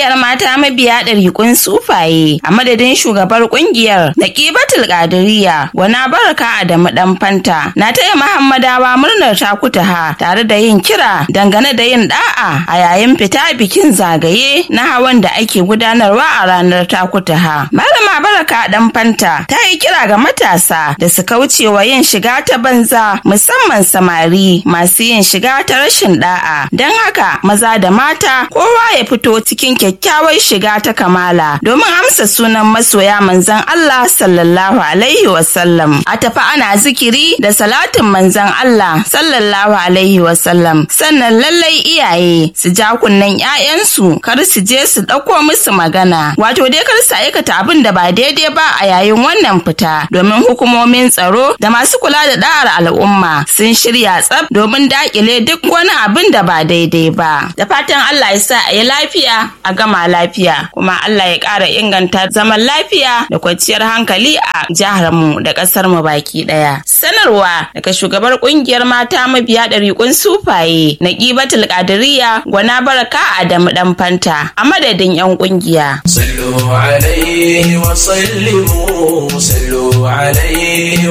ƙungiyar mata mabiya ɗariƙun sufaye a madadin shugabar ƙungiyar Naqibatul Qadiriyya wana baraka Adamu dan fanta na taya Muhammadawa murnar takutaha tare da yin kira dangane da yin da'a a yayin fita bikin zagaye na hawan da ake gudanarwa a ranar takutaha. Malama baraka dan fanta ta yi kira ga matasa da su kauce wa yin shiga ta banza musamman samari masu yin shiga ta rashin da'a don haka maza da mata kowa ya fito cikin kyakkyawar shiga ta kamala domin amsa sunan masoya manzon Allah sallallahu alaihi wasallam a tafi ana zikiri da salatin manzon Allah sallallahu alaihi wasallam sannan lallai iyaye su ja kunnen 'ya'yansu kar su je su ɗauko musu magana wato dai kar su aikata abin da ba daidai ba a yayin wannan fita domin hukumomin tsaro da masu kula da da'ar al'umma sun shirya tsaf domin dakile duk wani abin da ba daidai ba da fatan Allah ya sa a yi lafiya a gama lafiya kuma Allah ya ƙara inganta zaman lafiya da kwanciyar hankali a jihar mu da ƙasar mu baki ɗaya sanarwa daga shugabar ƙungiyar mata mabiya ɗariƙun sufaye na ƙibatul ƙadiriya gwana baraka Adamu ɗan fanta a madadin 'yan ƙungiya. صلوا عليه وسلموا صلوا عليه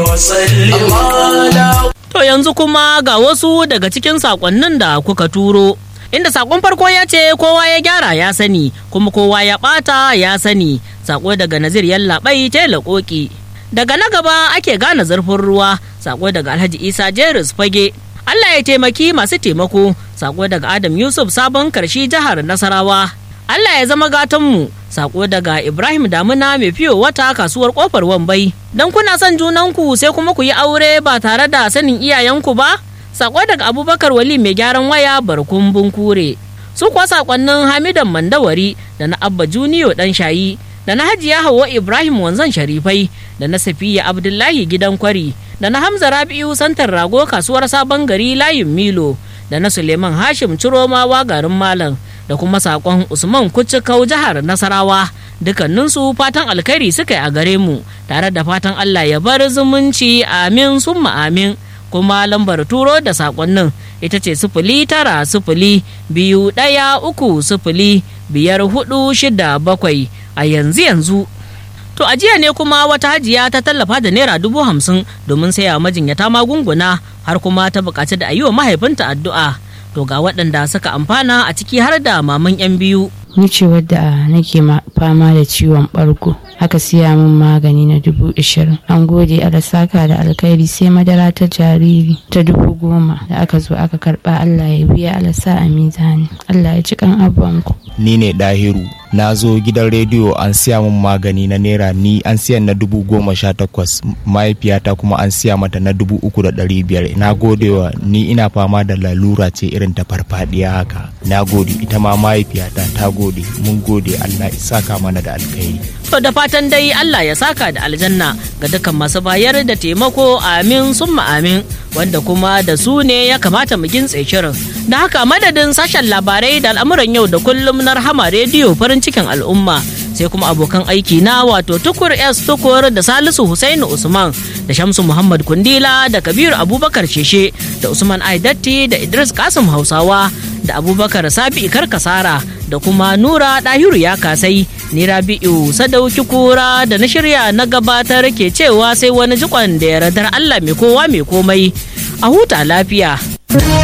وسلموا To yanzu kuma ga wasu daga cikin sakonnin da kuka turo. Inda sakon farko ya ce kowa ya gyara ya sani kuma kowa ya ɓata ya sani sako daga Nazir Yallaɓai tela koki. Daga na gaba ake gane zurfin ruwa sako daga Alhaji Isa Jeris Fage. Allah ya taimaki masu taimako sako daga Adam Yusuf Sabon Karshi jihar Nasarawa. Allah ya zama gatonmu sako daga Ibrahim Damuna mai fiyo wata kasuwar kofar Wambai. Don kuna son junanku sai kuma ku yi aure ba tare da sanin iyayenku ba? Sako daga Abubakar Wali mai gyaran waya barkun bunkure. Su kuwa sakonnin Hamidan Mandawari da na Abba Juniyo dan shayi da na Hajiya Hauwa Ibrahim Wanzan Sharifai da na Safiya Abdullahi gidan kwari da na Hamza Rabi'u Santar Rago kasuwar Sabon Gari layin Milo da na Suleiman Hashim Ciromawa garin Malam. da kuma sakon usman kucikau jihar nasarawa dukkaninsu fatan alkhairi suka yi a gare mu tare da fatan allah ya bar zumunci amin summa amin kuma lambar turo da sakonnin ita ce sifili tara sifili biyu ɗaya uku sifili biyar hudu shida bakwai a yanzu yanzu To a jiya ne kuma wata hajiya ta tallafa da naira dubu hamsin domin saya majinyata magunguna har kuma ta buƙaci da a yi wa mahaifinta addu'a. to ga waɗanda suka amfana a ciki har da maman 'yan biyu. Ni ce wadda nake fama da ciwon ɓargo. Aka siya min magani na dubu ishirin. An gode saka da alkhairi sai madara ta jariri ta dubu goma da aka zo aka karɓa Allah ya biya alasa a mizani. Allah ya ci kan abuwanku. Ni ne Dahiru. Na zo gidan rediyo an siya min magani na naira ni an siya na dubu goma sha takwas mahaifiyata kuma an siya mata na dubu uku da ɗari biyar na godewa ni ina fama da lalura ce irin ta farfadiya haka na gode ita ma mahaifiyata ta gode mun gode Allah ya saka mana da alkhairi To da fatan dai Allah ya saka da aljanna ga dukkan masu bayar da taimako amin summa amin wanda kuma da su ne ya kamata mu gintse shirin. Da haka madadin sashen labarai da al'amuran yau da kullum na rahama rediyo farin cikin al'umma sai kuma abokan aiki na wato tukur s tukur da salisu Husainu usman da shamsu muhammad kundila da kabiru abubakar sheshe da usman aidatti da idris kasim hausawa da abubakar sabi ikar kasara da kuma nura dahiru ya kasai ni rabi'u sadauki kura da na shirya na gabatar ke cewa sai wani jikon da ya radar allah mai kowa mai komai a huta lafiya